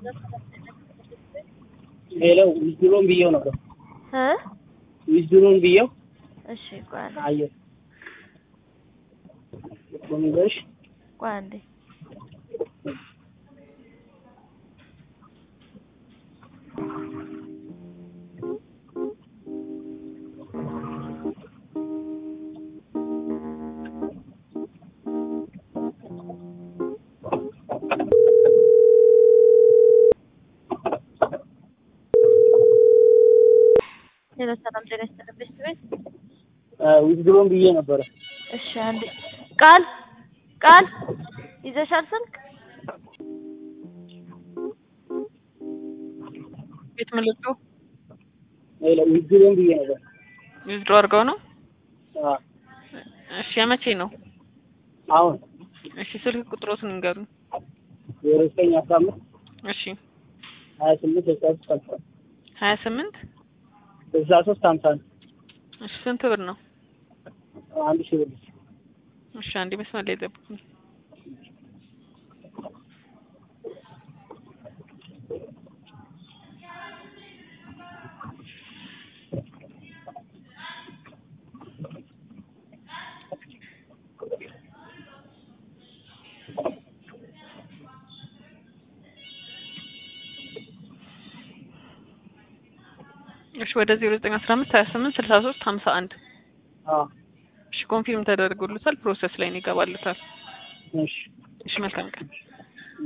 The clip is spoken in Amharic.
ሌላው ዊዝድሮን ብዬው ነበር። እ ዊዝድሮን ብዬው እሺ ቆይ አንዴ አየሁ። በሚገርሽ ቆይ አንዴ ሌላ ሰላም ጤና ይስጥልኝ ቤት ቤት ዊዝድሮን ብዬ ነበረ። እሺ አንዴ ቃል ቃል ይዘሻል ስልክ ቤት ምልጡ ሌላው ዊዝድሮን ብዬ ነበር። ዊዝድሮ አድርገው ነው። አዎ፣ እሺ የመቼ ነው? አሁን እሺ ስልክ ቁጥሮትን ንገሩኝ። ዜሮ ዘጠኝ አስራ አምስት እሺ ሀያ ስምንት ስልሳ ሶስት ሀምሳ ሀያ ስምንት ስልሳ ሶስት ሀምሳ አንድ እሺ ስንት ብር ነው? አንድ ሺህ ብር እሺ አንዴ መስመር ላይ ጠብቁኝ። እሺ ወደ ዜሮ ዘጠኝ አስራ አምስት ሀያ ስምንት ስልሳ ሶስት ሀምሳ አንድ አዎ፣ እሺ ኮንፊርም ተደርጎልታል። ፕሮሰስ ላይ ነው ይገባልታል። እሺ እሺ መልካም ቀን።